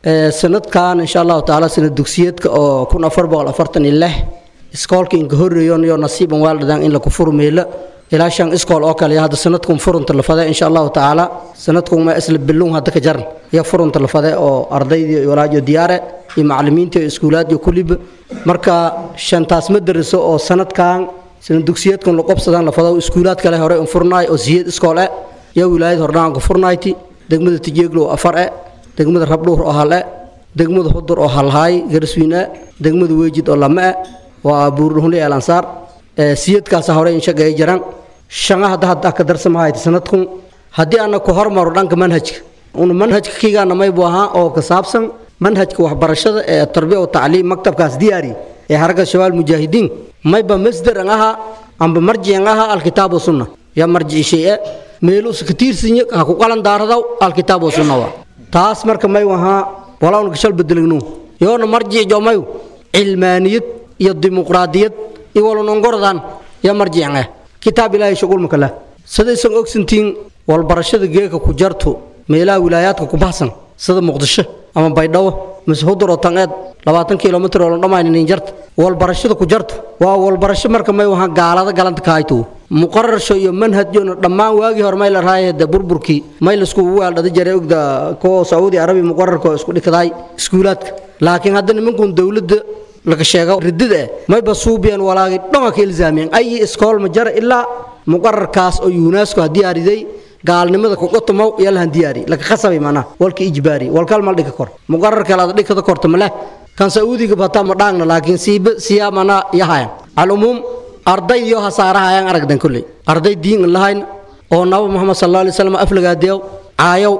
S11: sanadkan insha allahu tacaala sanad dugsiyeedka oo kun afar boqol afartan iyo lix iskoolka inka horreeyon iyo nasiiban waaldhadaan in laku furmeelo ilaa shan iskool oo kale hadda sanadkun furunta la fade insha allahu tacaala sanadkun ma isla bilun hadda ka jaran iyo furunta la fade oo ardaydii walaajo diyaare iyo macallimiinta iyo iskuulaad iyo kuliba marka shantaas ma dariso oo sanadkan sanad dugsiyeedkan la qobsadaan la fado iskuulaad kale hore un furnaay oo siyeed iskool e iyo wilaayad hordhaanka furnayti degmada tijeeglo afar e degmada rabdhuur oo hal e degmada hudur oo halhaay garswiin e degmada weejid oo lama e waa buurdhunli el ansaar siyadkaasa hore in shaqeeya jiraan shanga hadda hadda ka darsamahayt sanadkun haddii ana ku hormaro dhanka manhajka una manhajka kigaana maybu ahaa oo ka saabsan manhajka waxbarashada ee tarbiya oo tacliim maktabkaas diyaari ee xaragga shabaal mujaahidiin mayba masdaran ahaa amba marjican ahaa alkitaab sunna ya marjici shee meeluusa ka tiirsinya ha ku qalan daaradaw alkitaab sunna waa taas marka may ahaa walaawna gashal bedelignu yoona marjici jomayu cilmaaniyad iyo dimuqraadiyad iyo walonongordan ya marjican ah kitaab ilaahay shughul makala sidaysan ogsantiin walbarashada geeka ku jarto meelaha wilaayaadka ku baxsan sida muqdisho ama baydhabo mise huduro tangeed labaatan kilomitr oo dhammaynin jarta walbarashada ku jarto waa walbarasho marka may wahaa gaalada galanta ka hayto muqararsho iyo manhajona dhammaan waagii hore may la raayade burburkii may laisku waaldhada jaray ogda kuwa sacuudi arabi muqararka oo isku dhikadaay iskuulaadka laakiin hadda nimankun dowladda laga sheego ridida eh mayba suubiyan walaagi dhonga ka ilzaamiyeen ay iskool ma jara ilaa muqararkaas oo unesco ha diyaariday gaalnimada kuqotomow iyo lahan diyaari laka khasabay manaa walka ijbaari walkal mal dhika kor muqarar kale ada dhikada korta maleh kan sacuudiga bataa ma dhaangna laakiin siiba siyaa manaa yahayan alumuum arday iyo hasaarahayaan aragdan kolley arday diin lahayn oo naba muxamed sal alla alay slam aflagaadeew caayow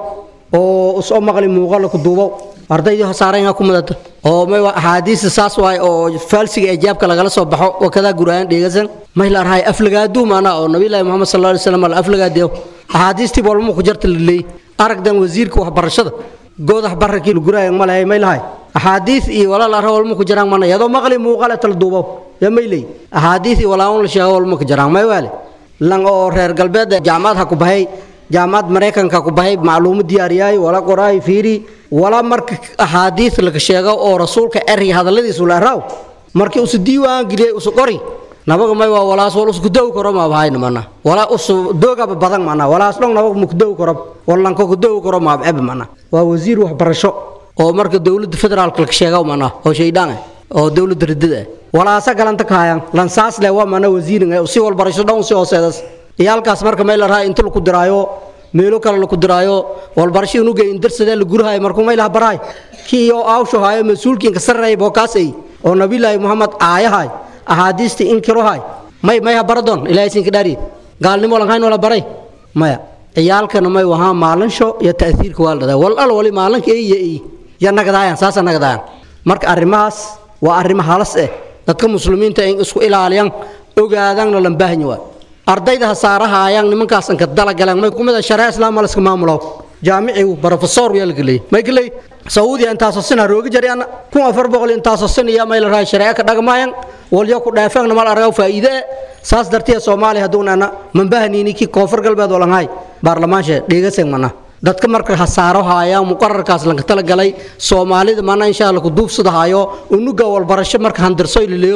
S11: oo usoo maqli muuqala ku duubow ardaydu hasaareenga ku mudata oo may axaadiista saas waay oo faalsiga ejaabka lagala soo baxo wakadaa guraayan dheegasan may la arhay aflagaaduu maanaa oo nabilaahi muxamed sal alla alay slam la aflagaadeew axaadiistii walma ku jarta la leeyey aragdan wasiirka waxbarashada goodax bararkii la guraayan ma lehay may lahay axaadiis iyo walaal arra walma ku jaraan mana yadoo maqli muuqale tala duubow yaa may leey axaadiis iyo walaawon la sheego walma ku jaraan may waale lan oo reer galbeed jaamacad ha ku bahay jaamacad maraykanka ku bahay macluumo diyaariyaay wala qoraay fiiri wala marka axaadiis laga sheego oo rasuulka erey hadalladiisu la raaw markii usu diiwaan geliyay usu qori nabaga may waa walaas wal usku dow karo ma bahayna mana wala usu doogaba badan mana walaas dhong nabaga mu dow karo wallanka ku dow karo ma eb mana waa wasiir waxbarasho oo marka dowladda federaalka laga sheego mana oo shaydaan oo dowladda ridada walaasa galanta kaayaan lansaas le waa mana wasiirin si walbarasho dhan si hooseedas iyo halkaas marka may la rahay inta laku diraayo meelo kale laku diraayo walbarasho inuga indarsadee la gurahay markuu may laha barahay kii oo aawsho haayo mas-uulkiinka sarreey bookaasay oo nabilaahi muxamed aayahay axaadiistii inkirohay may may ha baradon ilaahay siinka dhaari gaalnimo lanhayn wala baray maya ciyaalkana may wahaa maalinsho iyo ta'siirka waa la dhadaa wal al wali maalinka iyo iyo ya nagadaayan saasa nagadaayan marka arrimahaas waa arrimo halas eh dadka muslimiinta in isku ilaaliyaan ogaadaanna lan baahanya waa ardayda hasaarahaayaan nimankaasan ka dalagaleen may kumida shareec islaam ma laska maamulo jaamicigu barofesor yaa laga leeyay may ka leey sacuudiya intaasoo sin ha rooga jari ana kun afar boqol intaasoo sin iyo may la rahay shareeco ka dhagmaayan walyo ku dheefeegna mal argaw faa'iide e saas dartiya soomaaliya hadduunana manbahanini kii koonfur galbeed oo lanhay baarlamaanshe dheegaseen mana dadka marka hasaaro haayaan muqararkaas lanka talagalay soomaalida mana insha alla ku duubsada haayo unuga walbarasho marka handirsoy laleeyo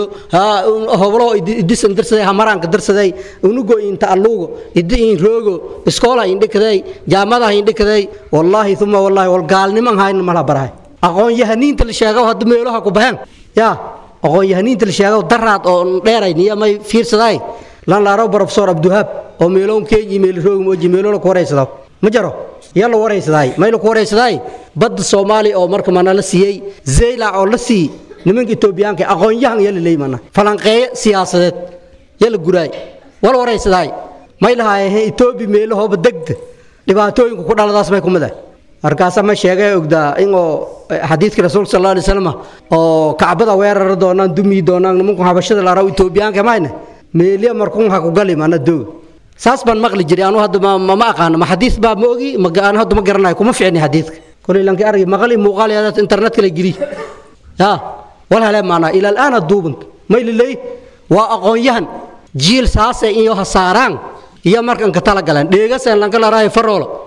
S11: hoblo idisan dirsaday hamaraanka dirsaday unugo inta alluugo idi in roogo iskoola indhikaday jaamadaha indhikaday wallaahi uma wallaahi wal gaalniman hayna mala barahay aqoon yahaniinta la sheego hadda meelaha ku baxeen yaa aqoon yahaniinta la sheego daraad oo dheeray niya may fiirsadaay lan laaro professor abduhab oo meeloon keeji meel roog mooji meelo ku wareysado ma jaro yaa la wareysadaay may la ku wareysadaay badda soomaaliya oo marka mana la siiyey zeylac oo la siiyey nimanka etoobiyaanka aqoon-yahan yaa la leeyay mana falanqeeye siyaasadeed yaa la guraay wal wareysadaay may lahaayeen etoobiya meelahooba degda dhibaatooyinka ku dhaladaas may kumid ah markaasa ma sheegay ogdaa inoo xadiidka rasuulka sal alay slam oo kacbada weerara doonaan dumi doonaan nimanku habashada la araw etoobiyaanka mayna meeliya markuun ha ku gali mana dooga saas baan maqli jiray anu hadda ma ma aqaano ma xadiis baa ma ogi ma aan hadda ma garanayo kuma ficni xadiidka kolay lanki argi maqali muuqaal yaadaad internetka la geli ya wal hele maanaa ila al'aana duubant may liley waa aqoon-yahan jiil saasay iyo hasaaraan iyo markan ka tala galeen dheegaseen lanka la raayo faroolo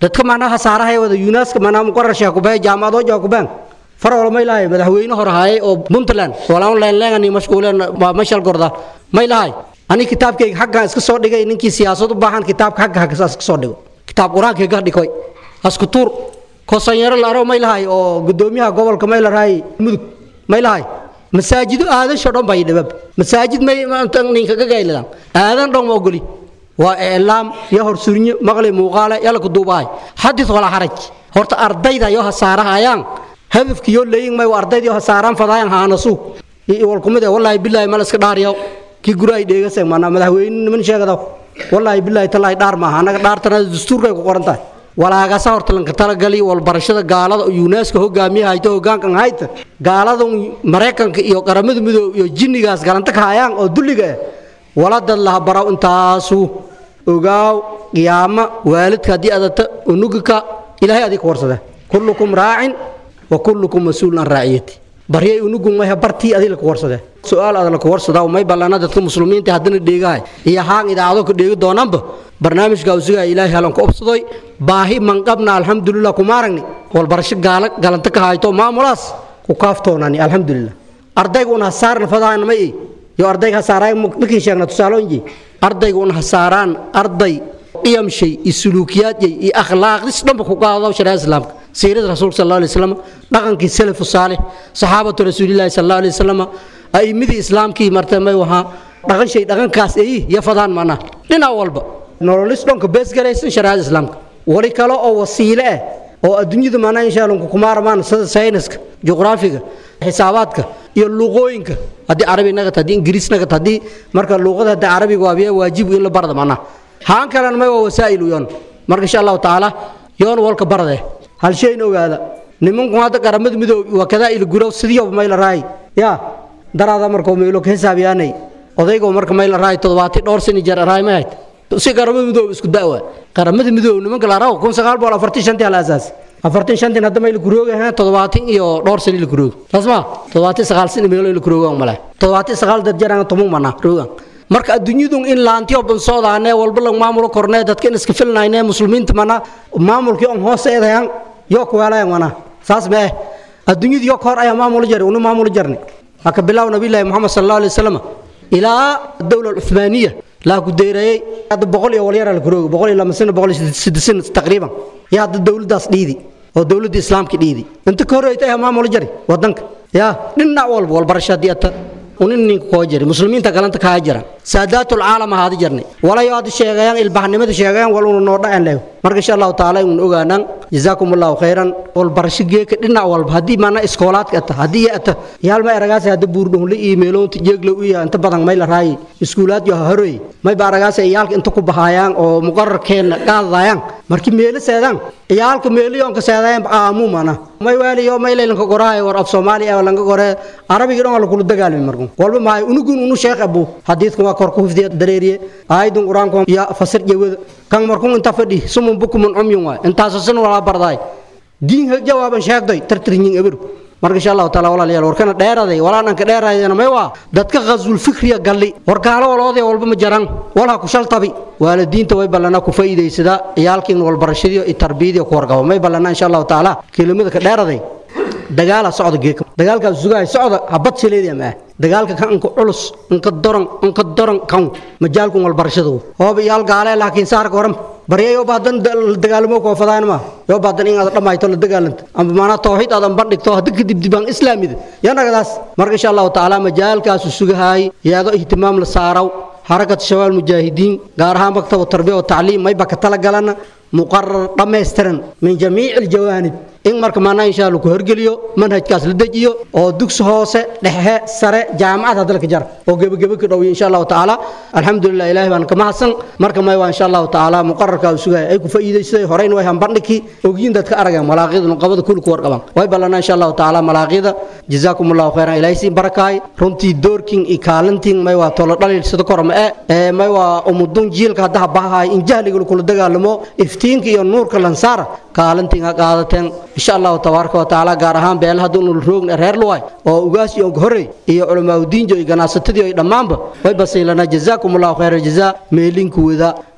S11: dadka macnaha saarahay wada yunaska macnaha muqarar sheekh kubay jaamacado jaa kubaan farwal may lahay madaxweyne hore haye oo puntland walaan leenleengani mashquuleen waa mashal gorda may lahay ani kitaabkayga xaggan iska soo dhigay ninkii siyaasad u baahan kitaabka xagga hagga iska soo dhigo kitaab qur-aankayga dhikoy asku tuur kosanyaro la aro may lahay oo gudoomiyaha gobolka may lahay mudug may lahay masaajido aadasho dhan bay dhibab masaajid may ninkaga gayladaan aadan dhan ma ogoli waa iclaam iyo horsurnyo maqli muuqaale yalla ku duubahay xadis walaa xaraj horta ardayda yoo hasaarahayaan hadafkiyo leeyin may ardayda yoo hasaaraan fadaayan haanasu wal kumid wallaahi bilaahi mal iska dhaariyo kii guraay dheegasay maana madaxweyne niman sheegada wallaahi bilaahi talaahi dhaar maaha annaga dhaartana dastuurkay ku qoran tahay walaagasa horta lanka talagali walbarashada gaalada yunesko hogaamiye hayto hogaankan hayta gaalada maraykanka iyo qaramada midoob iyo jinnigaas galanta ka hayaan oo dulliga ah waladad laha baraw intaasu ogaaw qiyaama waalidka haddii adata unugika ilaahay adig ka warsada kullukum raacin wa kullukum mas-uulun an raaciyati baryay unugun mayha bartii adig laka warsada su-aal aad laka warsadaa may ballana dadka muslimiinta haddana dheegahay iyo haan idaacado ka dheegi doonaanba barnaamijka usugaa ilaahay halan ku obsadoy baahi manqabna alxamdulilah kuma aragni walbarasho gaala galanta ka hayto maamulaas ku kaaftoonani alxamdulilah ardayga un hasaarna fadaana ma iyo ardayga hasaaraay markii sheegna tusaalooyinji ardayga un hasaaraan arday qiyam shay iyo suluukiyaad yay iyo akhlaaqdis dhanba ku qaado shariicada islaamka siirada rasuulka sal alay wasalam dhaqankii salafu saalix saxaabatu rasuulillahi sal allahu alay wasalam a'immadii islaamkii marta may wahaa dhaqan shay dhaqankaas eyi iyo fadaan mana dhinac walba nololis dhanka beesgaraysan shariicada islaamka wali kale oo wasiile ah oo adduunyada maanaa insha allah kumaarmaan sida sayniska juqraafiga xisaabaadka iyo luqooyinka haddii carabi nagat haddii ingiriis nagat haddii marka luqada haddii carabiga waabiya waajibu in la barda macnaha haan kalena may waa wasaa'ilu yoon marka insha allahu tacaala yoon walka barde hal shayna ogaada nimanku hadda qaramada midoob waa kadaa il gurow sidiyoba may la raay yaa daraada markoo meelo ka xisaabiyaanay odaygo marka may la raay toddobaati dhowr sani jeer raay may hayd si qaramada midoob isku da'wa qaramada midoob nimanka la raaw kun sagaal boqol afartan shantii hal asaas afartan shantin hadda may la kurooga ha toddobaatin iyo dhowr sani la kurooga tasma toddobaatin sagaal sani meelo la kurooga male toddobaatin sagaal dad jaraan toban mana roogan marka adduunyadu in laantiyo ban soodaane walba la maamulo kornee dadka in iska filnayne muslimiinta mana maamulkii on hoos eedayan yoo kuweelayan mana saas mee adduunyadu yo kahor ayaa maamulo jari unu maamulo jarni haka bilaw nabiylaahi moxamed sal allahu alay wasalam ilaa dowla alcuthmaaniya laa ku deereeyey hadda boqol iyo walyara la kurooga boqol iyo lama sano boqol iyo siddeed sano taqriiban iyo hadda dowladdaas dhiidi oo dowladda islaamka dhiidi inta ka horreyta ayaa maamulo jari wadanka yaa dhinac walba walbarasho haddii ata unin ninka koo jari muslimiinta galanta kaa jira saadaatul caalam ahaadi jarnay walayo hadda sheegayaan ilbaxnimada sheegayaan wal unu noo dhacen leeyo marka insha allahu tacaala un ogaanaan jazaakum allahu khayran walbarasho geeka dhinac walba haddii maana iskoolaadka ata haddii ata yaalma eragaas hadda buurdhonle iyo meeloonta jeegla u yaha inta badan may la raayi iskuulaad yo haroy may ba aragaas iyaalka inta ku bahaayaan oo muqararkeenna qaadayaan markii meelo seedaan iyaalka meeliyoonka seedayaan aamu mana may waaliyo may laylanka gorahay war af soomaaliya lanka gore arabigii dhan waa lakula dagaalami markun walba maayo unugun unu sheekh abu xadiidkan waa kor ku hufdiya dareeriye aayadun qur-aanka iyo fasir jawada kan markun inta fadhi sumun bukumun umyun waay intaasoo san walaa bardaay diin jawaaban sheegday tartirnyin eberu marka insha allahu taala walaalayaal warkana dheeraday walaananka dheeraydana may waa dadka khazul fikriya galli warkaalo waloodee walba ma jaran walha ku shaltabi waalidiinta way ballana ku faa'iidaysadaa ciyaalkiin walbarashadiyo iyo tarbiyadiyo ku warqabo may ballana insha allahu taala kelimada ka dheeraday dagaala socda geeka dagaalkaas sugahay socda habad sileediya ma ah dagaalka kan inka culus inka doran inka doran kan majaalku walbarashadu hooba iyaal gaale laakiin saarka waran barya yoo baadan dagaalamo koo fadaan ma yoo baadan in aad dhamayto la dagaalanta amba maana tawxiid aadan bandhigto hadda kadib dibaan islaamida yanagadaas marka insha allahu tacaala majaalkaasu sugahay yaado ihtimaam la saaraw حركة شباب المجاهدين قارها مكتب التربية والتعليم ما يبقى تلقى مقرر دميسترن من جميع الجوانب in marka maanaa insha allah ku horgeliyo manhajkaas la dejiyo oo dugsi hoose dhexe sare jaamacad hadda ka jar oo gebagebe ka dhowiyo insha allahu tacaala alxamdulilah ilaahay baan ka mahadsan marka may waa insha allahu tacaala muqararka uu sugaya ay ku faa'iidaysay horeyna way hambandhiki ogyiin dadka arageen malaaqida nuqabada kulku warqaban way ballanaa insha allahu tacaala malaaqida jazaakum allahu khayran ilaahay siin barakaay runtii doorkin iyo kaalintiin may waa tolo dhalil sida korma ee may waa umudun jiilka hadda bahaay in jahliga kula dagaalamo iftiinka iyo nuurka lansaara kaalintiin ha qaadateen insha allahu tabaaraka wa tacaala gaar ahaan beel hadda unu roogna reer luway oo ugaas iyo horey iyo culamaau diinjo iyo ganacsatadii iyo dhammaanba way basiilanaa jazaakum allahu khayra jazaa meelinku wada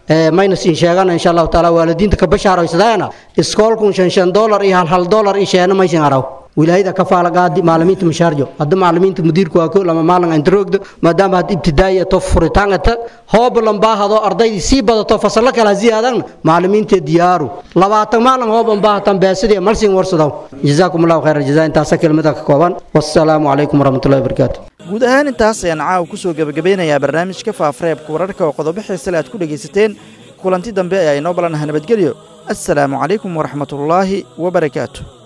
S11: mayna siin sheegana insha allahu taala waalidiinta ka bashaaraysadayana iskoolkun shan shan dolar iyo hal hal dolar iyo sheena maysin araw wilaayada ka faalagaadi macalimiinta mashaarjo hadda macalimiinta mudiirku waa ko lama maalin inta roogdo maadaama had ibtidaaya to furitaangata hoob lambaahado ardaydii sii badato fasalo kale ha ziyaadan macalimiinta diyaaru labaatan maalin hoob ambaahatan beesidii malsin warsadaw jazaakum allahu khayra jazaa intaasa kelmada ka kooban wassalaamu calaykum waraxmatullahi wabarakaatu
S2: guud ahaan intaas ayaan caawa ku soo gebagabeynayaa barnaamijka faafareebka wararka oo qodobo xiisale aad ku dhegaysateen kulanti dambe ayaa inoo balanaha nabadgelyo assalaamu calaykum waraxmatullaahi wabarakaatu